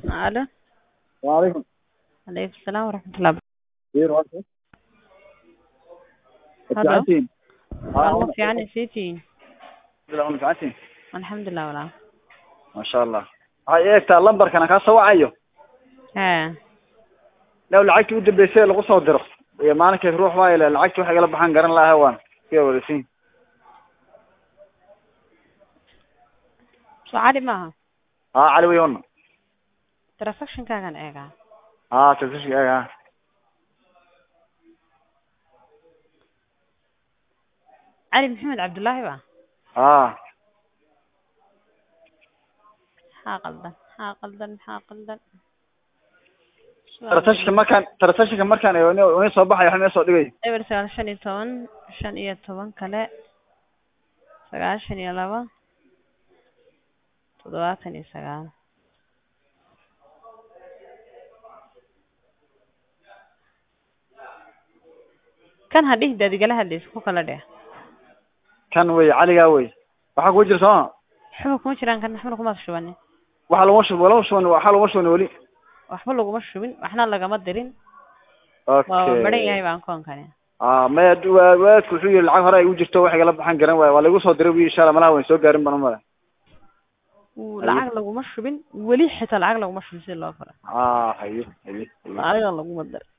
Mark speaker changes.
Speaker 1: Alo.
Speaker 2: Waalaikum.
Speaker 1: Alaikum salaam waraxmatullahi
Speaker 2: Khayr waa kee?
Speaker 1: Hello.
Speaker 2: Fiicantiin?
Speaker 1: Waa ma fiican isiitiin
Speaker 2: Ilaa una fiicantiin?
Speaker 1: alxamdulilah walaal
Speaker 2: Masha Allah. Waxay eegtaa lambarkan aan kaa soo wacayo.
Speaker 1: haa
Speaker 2: Law lacagtii u dambeysay ee lagu soo diro. Iyo maalinkii ruux waa ilaa lacagtii waxay igala baxaan garan lahaa waan. Kee wareysiin.
Speaker 1: soo cali maaha
Speaker 2: Haa cali weyn wana.
Speaker 1: transactionkaagan eegaa
Speaker 2: Haa tasashii eega.
Speaker 1: cali maxamed cabdullaahi ba
Speaker 2: Haa.
Speaker 1: maxaa qaldan maxaa qaldan maxaa qaldan
Speaker 2: Tarasashka markaan tarasashka markaan ee ina soo baxay waxa soo dhigay.
Speaker 1: eber sagaal shan iyo toban shan iyo toban kale sagaashan iyo laba toddobaatan iyo sagaal kan hadhihi daad igala hadlaysa ku kala dheh
Speaker 2: Kan wey caliga wey. Waxa ku jira soo
Speaker 1: waxba kuma jiraan kan waxbana kuma shubanin
Speaker 2: waxa lagu shubo lagu shubo waxa lagu shubo wali.
Speaker 1: waxba laguma shubin waxna lagama dirin waa
Speaker 2: Okay.
Speaker 1: maran yahay baan koonkani
Speaker 2: Ah, ma waadku wuxuu yiri lacag hore ay u jirto wax igala baxan garan waay. Waa lagu soo diray insha Allah malaha way soo gaarin baan u malay.
Speaker 1: Uu
Speaker 2: Haye.
Speaker 1: lacag laguma shubin weli xitaa lacag laguma shubin si loo fara
Speaker 2: Ah, haye haye. haye.
Speaker 1: lacagan laguma dar